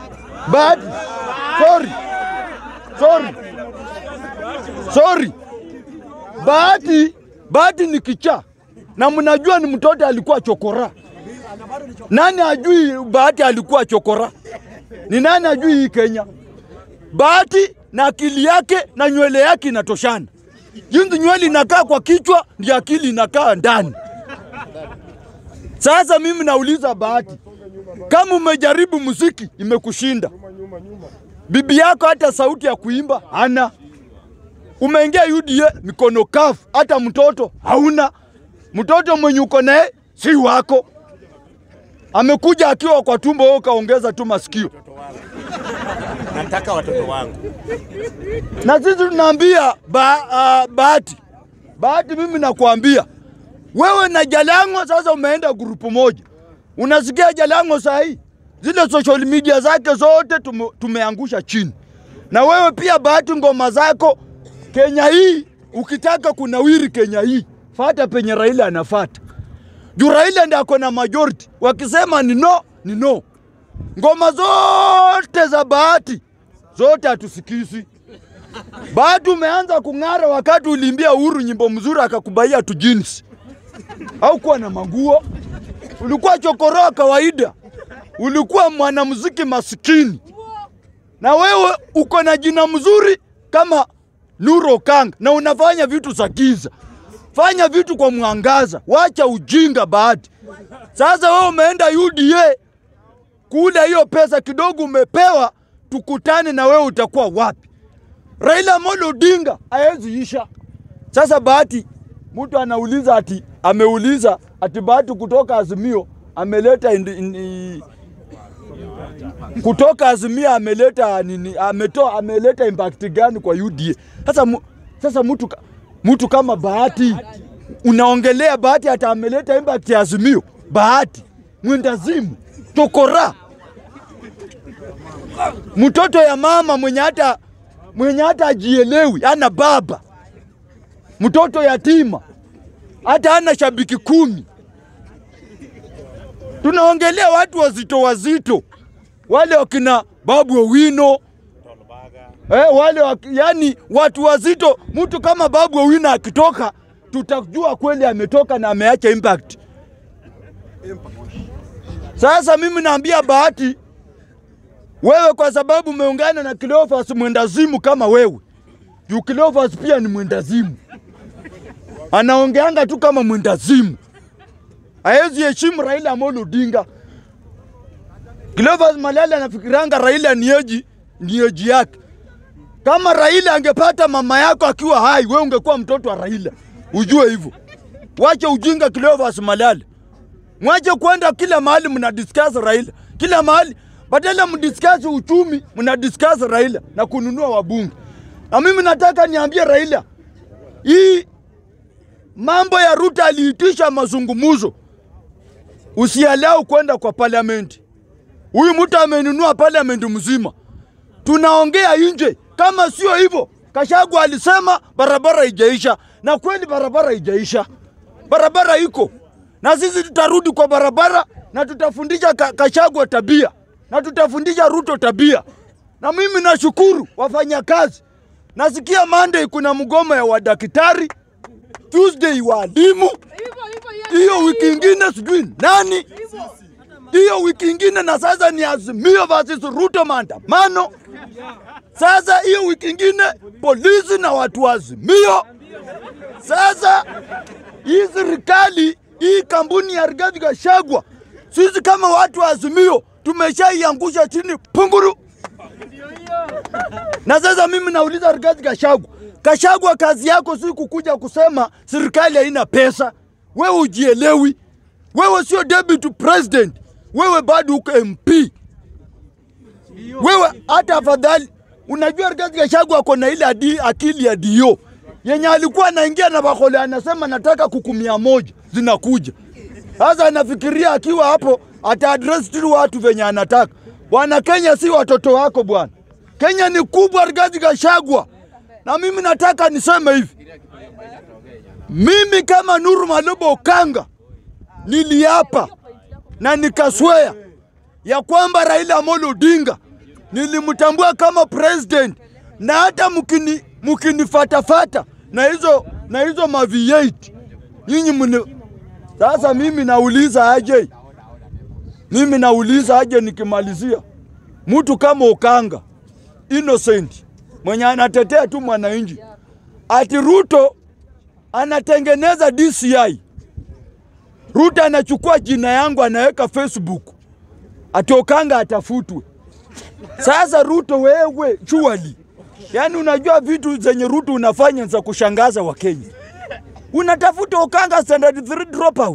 Bahati, sorry, sorry, sorry. Bahati, Bahati ni kichaa na mnajua ni mtoto alikuwa chokora. Nani ajui Bahati alikuwa chokora? Ni nani ajui hii Kenya? Bahati na akili yake na nywele yake inatoshana. Jinsi nywele inakaa kwa kichwa ndio akili inakaa ndani. Sasa mimi nauliza Bahati, kama umejaribu muziki imekushinda, bibi yako hata sauti ya kuimba hana, umeingia UDA mikono kafu, hata mtoto hauna. Mtoto mwenye uko naye si wako, amekuja akiwa kwa tumbo, wewe ukaongeza tu masikio. Nataka watoto wangu. na sisi tunaambia ba, uh, Bahati, Bahati, mimi nakuambia wewe na Jalango sasa umeenda grupu moja. Unasikia Jalango saa hii zile social media zake zote tume, tumeangusha chini, na wewe pia Bahati, ngoma zako Kenya hii, ukitaka kunawiri Kenya hii, fata penye Raila anafata juu Raila ndiye ako na majority. Wakisema ni no, ni no. Ngoma zote za Bahati zote hatusikizi. Bahati umeanza kung'ara wakati uliimbia Uhuru nyimbo mzuri akakubaia tu jeans. Au kuwa na manguo. Ulikuwa chokoroa kawaida. Ulikuwa mwanamuziki masikini. Na wewe uko na jina mzuri kama Nuro Kang na unafanya vitu za giza. Fanya vitu kwa mwangaza. Wacha ujinga Bahati. Sasa wewe umeenda UDA kule hiyo pesa kidogo umepewa, tukutane na wewe utakuwa wapi? Raila Amolo Odinga haezi isha. Sasa Bahati, mtu anauliza ati ameuliza ati Bahati kutoka Azimio ameleta indi, indi, kutoka Azimio ameleta nini, ametoa ameleta impact gani kwa UDA? Sasa mu, sasa mtu ka- mtu kama Bahati unaongelea Bahati hata ameleta impact ya Azimio? Bahati mwendazimu chokora mtoto ya mama mwenye hata mwenye hata ajielewi, ana baba, mtoto yatima, hata ana shabiki kumi. Tunaongelea watu wazito wazito, wale wakina Babu Owino eh, wale waki, yani watu wazito. Mtu kama Babu Owino akitoka, tutajua kweli ametoka na ameacha impact. Sasa mimi naambia Bahati, wewe kwa sababu umeungana na Cleophas mwendazimu kama wewe, juu Cleophas pia ni mwendazimu, anaongeanga tu kama mwendazimu, haezi heshimu Raila Amolo Odinga. Cleophas Malala anafikiranga Raila ni eji ni eji yake. Kama Raila angepata mama yako akiwa hai, wewe ungekuwa mtoto wa Raila, ujue hivyo. Wache ujinga Cleophas Malala. Mwache kwenda kila mahali mna discuss Raila, kila mahali badala mdiscuss uchumi, mna discuss Raila na kununua wabunge. Na mimi nataka niambie Raila, hii mambo ya Ruto aliitisha mazungumzo, usialau kwenda kwa parliament. Huyu mtu amenunua parliament mzima, tunaongea nje. Kama sio hivyo, Kashagu alisema barabara ijaisha, na kweli barabara ijaisha, barabara iko na sisi tutarudi kwa barabara na tutafundisha ka, Kashagwa tabia na tutafundisha Ruto tabia. Na mimi nashukuru wafanyakazi, nasikia Monday kuna mgomo ya wadaktari, Tuesday walimu, hiyo wiki ingine sijui nani, hiyo wiki ingine na sasa ni Azimio versus Ruto maandamano. Sasa hiyo wiki ingine polisi na watu wa Azimio. Sasa hii serikali hii kampuni ya Rigathi Gachagua, sisi kama watu wa Azimio tumeshaiangusha chini punguru. Na sasa mimi nauliza Rigathi Gachagua, Gachagua, kazi yako si kukuja kusema serikali haina pesa. Wewe ujielewi, wewe sio deputy president, wewe bado uko MP. Wewe hata afadhali, unajua Rigathi Gachagua ako na ile adi, akili ya dio yenye alikuwa anaingia na bakole, anasema nataka kuku mia moja zinakuja. Sasa anafikiria akiwa hapo ata address tu watu venye anataka. Bwana, Kenya si watoto wako bwana. Kenya ni kubwa, Rigathi Gachagua. Na mimi nataka niseme hivi, mimi kama Nuru Malobo Okanga niliapa na nikaswea ya kwamba Raila Amolo Odinga nilimtambua kama president, na hata mkini mkinifatafata na hizo na hizo ma V8 nyinyi mni sasa. Mimi nauliza aje, mimi nauliza aje, nikimalizia mtu kama Okanga innocent mwenye anatetea tu mwananchi, ati Ruto anatengeneza DCI. Ruto anachukua jina yangu anaweka Facebook, ati Okanga atafutwe. Sasa Ruto wewe chuali, yaani unajua vitu zenye Ruto unafanya za kushangaza Wakenya. Unatafuta Okanga standard 3 dropout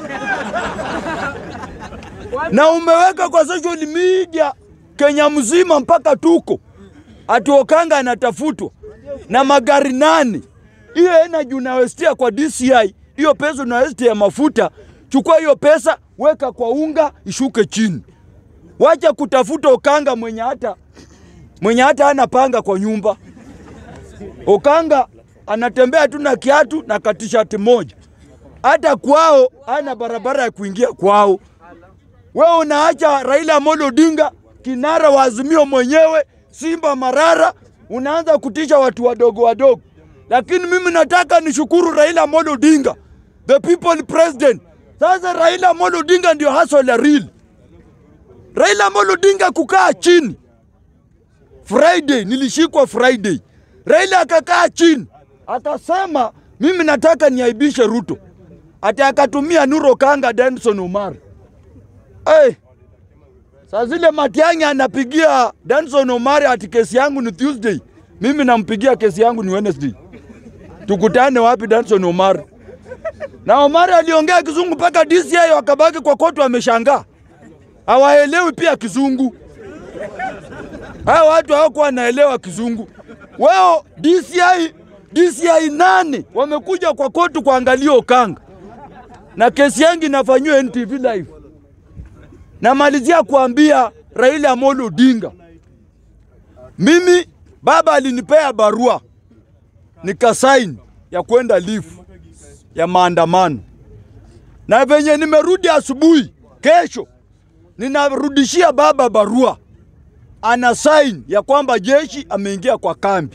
na umeweka kwa social media Kenya mzima mpaka tuko ati Okanga anatafutwa na magari nane. Hiyo energy unawestia kwa DCI, hiyo pesa unawestia ya mafuta. Chukua hiyo pesa weka kwa unga ishuke chini. Wacha kutafuta Okanga mwenye hata mwenye hata hana panga kwa nyumba. Okanga anatembea tu na kiatu na katishati moja, hata kwao hana barabara ya kuingia kwao. Wewe unaacha Raila Amolo Odinga kinara wa Azimio mwenyewe, Simba Marara, unaanza kutisha watu wadogo wadogo. Lakini mimi nataka nishukuru Raila Amolo Odinga, the people president. Sasa Raila Amolo Odinga ndio hustle real. Raila Amolo Odinga kukaa chini Friday, nilishikwa Friday. Raila akakaa chini akasema, mimi nataka niaibishe Ruto, ati akatumia Nuro Kanga, Denson Omar. Hey, saa zile Matiang'i anapigia Danson Omari ati kesi yangu ni Tuesday, mimi nampigia kesi yangu ni Wednesday. Tukutane wapi Danson Omari? Na Omari aliongea kizungu mpaka DCI wakabaki kwa kotu, wameshangaa hawaelewi pia kizungu. Hao watu hawakuwa wanaelewa kizungu. Wao DCI, DCI nane wamekuja kwa kotu kuangalia Okanga na kesi yangu inafanyiwa NTV live. Namalizia kuambia Raila Amolo Odinga, mimi baba alinipea barua nikasaini ya kwenda lifu ya maandamano, na venye nimerudi asubuhi kesho, ninarudishia baba barua, ana saini ya kwamba jeshi ameingia kwa kambi.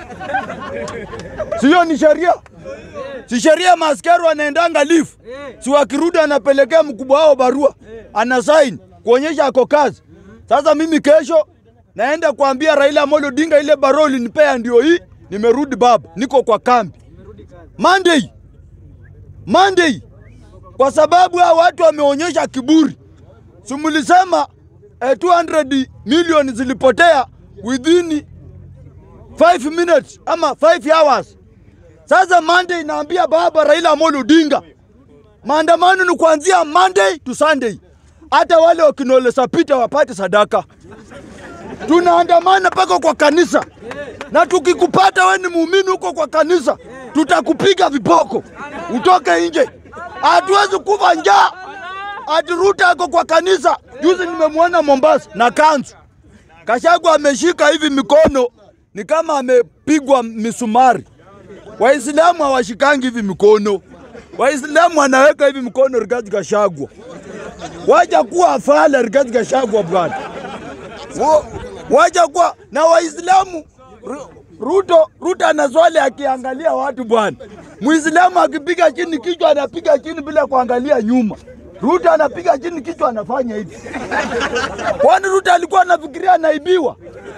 Siyo ni sheria? Si sheria maaskari wanaendanga lifu, si wakirudi anapelekea mkubwa wao barua, ana saini kuonyesha ako kazi. Sasa mimi kesho naenda kuambia Raila Amolo Odinga, ile barua ulinipea ndio hii, nimerudi baba, niko kwa kambi Monday, Monday, kwa sababu hao watu wameonyesha kiburi. Simulisema eh, 200 milioni zilipotea within 5 minutes ama 5 hours. Sasa Monday naambia baba Raila Amolo Odinga, maandamano ni kuanzia Monday to Sunday. Hata wale wakinolesa pita wapate sadaka. Tunaandamana mpaka kwa kanisa, na tukikupata we ni muumini huko kwa kanisa, tutakupiga viboko utoke nje. Hatuwezi kufa njaa. Ati Ruto ako kwa kanisa. Juzi nimemwona Mombasa na kanzu, Kashagu ameshika hivi mikono ni kama amepigwa misumari. Waislamu hawashikangi hivi mikono. Waislamu wanaweka hivi mkono Rigathi Gachagua. Waja kuwa afala Rigathi Gachagua bwana. Wa- Waja kuwa na Waislamu Ru- Ruto Ruto ana swali akiangalia watu bwana. Muislamu akipiga chini kichwa anapiga chini bila kuangalia nyuma. Ruto anapiga chini kichwa anafanya hivi. Kwani Ruto alikuwa anafikiria anaibiwa?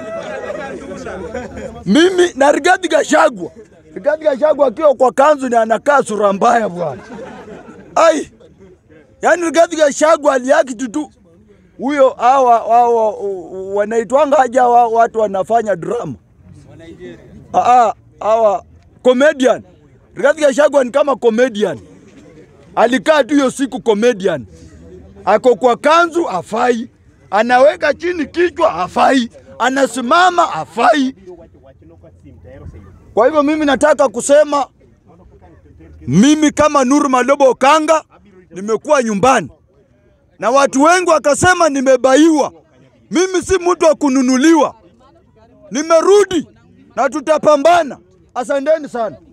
Mimi na Rigathi Gachagua. Rigathi Gachagua akiwa kwa kanzu ni anakaa sura mbaya bwana. Ai. Yaani Rigathi Gachagua aliakiti tu huyo hawa hawa wanaitwanga haja wa, watu wanafanya drama. Ah ah, hawa comedian. Rigathi Gachagua ni kama comedian. Alikaa tu hiyo siku comedian. Ako kwa kanzu afai. Anaweka chini kichwa afai. Anasimama afai. Kwa hivyo mimi nataka kusema mimi kama Nuru Malobo Okanga nimekuwa nyumbani na watu wengi wakasema nimebaiwa. Mimi si mtu wa kununuliwa, nimerudi na tutapambana. Asanteni sana.